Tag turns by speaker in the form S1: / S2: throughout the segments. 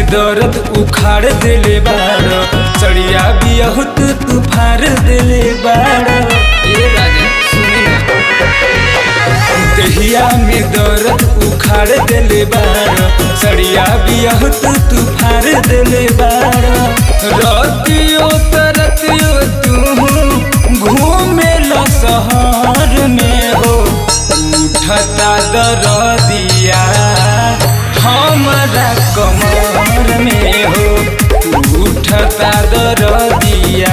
S1: दर्द उखाड़ देले बाड़ सड़िया बियहुत तू फाड़ देले बाड़
S2: ये राजा सुनी ना
S1: दहिया में दर्द उखाड़ देले बाड़ सड़िया बियहुत तू फाड़ देले बाड़ रतियो तरतियो तू घूमे ल शहर में हो उठता दरदिया हमरा कमर में हो उठता दरदिया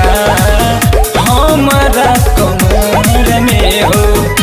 S1: हमरा कमर में हो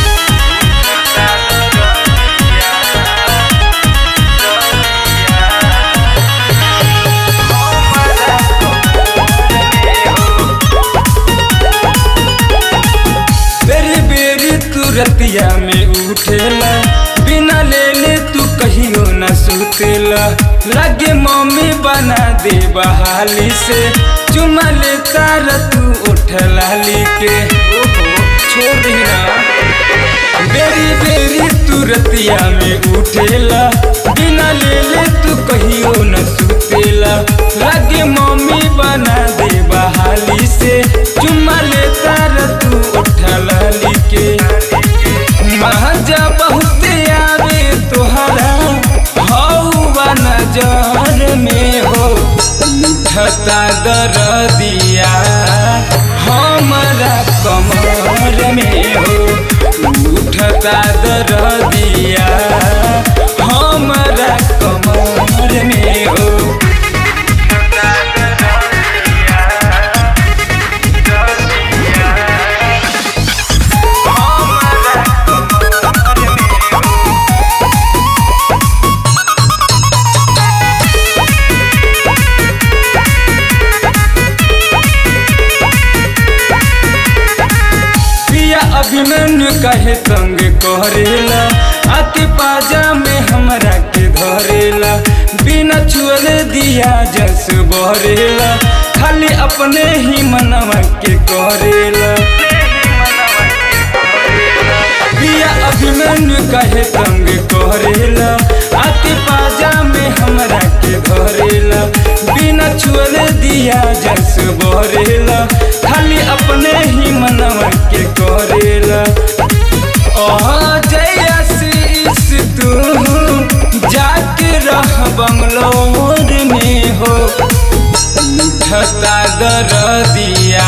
S1: बेरी बेरी तू रतिया में उठेला बिना लेले तू कहियो न सुतेला लगे मम्मी बना दे बहाली से चुमा ले तार तू उठला के ओहो छोड़ दी ना बेरी बेरी तू रतिया में उठेला बिना लेले तू कहियो न सुतेला लगे मम्मी बना दे बहाली से चुमा ले तार तू उठला के महाजा बहुत आवे तोहरा हौवा नजर में हो उठता दरदिया हमरा कमर में हो उठता दरदिया हमरा कमर में हो पिया अभिमन्यु कहे संग करेला आके पाजा में हमरा के धरेला बिना छुअले दिया जस बहरेला खाली अपने ही मनवा के करेला पिया अभिमन्यु कहे संग करेला आके पाजा में हमरा के धरेला बिना छुअले दिया जस बहरेला खाली अपने ही मनवा के करेला ओह जया शीस तू जाके रह बंगलोर में हो उठता दरदिया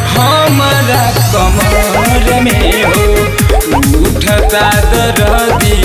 S1: हमरा कमर में हो उठता दरदिया